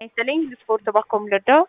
ይስጥልኝ ስፖርት ባኮ ምልዳው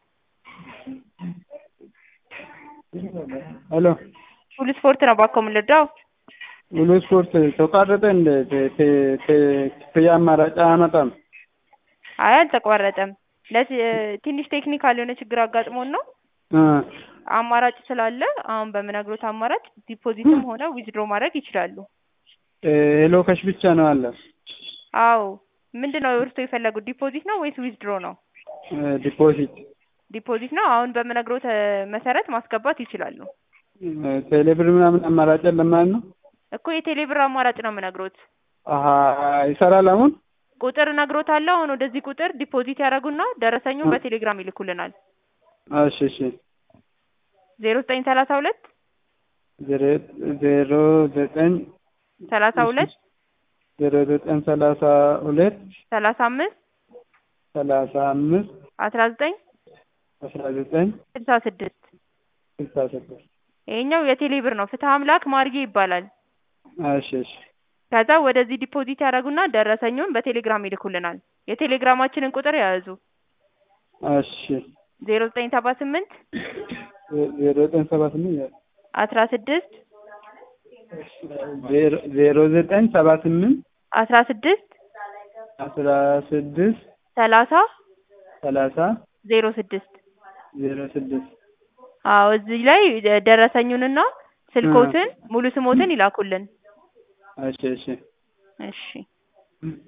ሄሎ ሁሉ ስፖርት ነው ባኮ ምልዳው ሙሉ ስፖርት ተቋረጠ እንደ ክፍያ አማራጭ አያመጣም። አይ አልተቋረጠም። ለቲ- ትንሽ ቴክኒካል የሆነ ችግር አጋጥሞን ነው። እ አማራጭ ስላለ አሁን በምነግሮት አማራጭ ዲፖዚትም ሆነ ዊዝድሮ ማድረግ ይችላሉ። ሄሎ ከሽ ብቻ ነው አለ አዎ ምንድን ነው እርስዎ የፈለጉት ዲፖዚት ነው ወይስ ዊዝድሮ ነው? ዲፖዚት ዲፖዚት ነው። አሁን በምነግሮት እ መሰረት ማስገባት ይችላሉ ቴሌብር ምናምን አማራጭ የለም ማለት ነው። እኮ የቴሌብር አማራጭ ነው የምነግሮት። አሀ ይሰራል አሁን ቁጥር እነግሮታለሁ። አሁን ወደዚህ ቁጥር ዲፖዚት ያደርጉና ደረሰኙን በቴሌግራም ይልኩልናል። እሺ እሺ ዜሮ ዘጠኝ ሰላሳ ሁለት ዜሮ ዜሮ ዘጠኝ ሰላሳ ሁለት ዜሮ ዘጠኝ ሰላሳ ሁለት ሰላሳ አምስት ሰላሳ አምስት አስራ ዘጠኝ አስራ ዘጠኝ ስልሳ ስድስት ስልሳ ስድስት ይሄኛው የቴሌብር ነው። ፍትህ አምላክ ማርጌ ይባላል። እሺ እሺ ከዛ ወደዚህ ዲፖዚት ያደርጉና ደረሰኙን በቴሌግራም ይልኩልናል። የቴሌግራማችንን ቁጥር የያዙ እሺ ዜሮ ዘጠኝ ሰባ ስምንት ዜሮ ዘጠኝ ሰባ ስምንት አስራ ስድስት ዜሮ ዜሮ ዘጠኝ ሰባ ስምንት አስራ ስድስት አስራ ስድስት ሰላሳ ሰላሳ ዜሮ ስድስት ዜሮ ስድስት አዎ እዚህ ላይ ደረሰኙንና ስልኮትን ሙሉ ስሞትን ይላኩልን። እሺ እሺ እሺ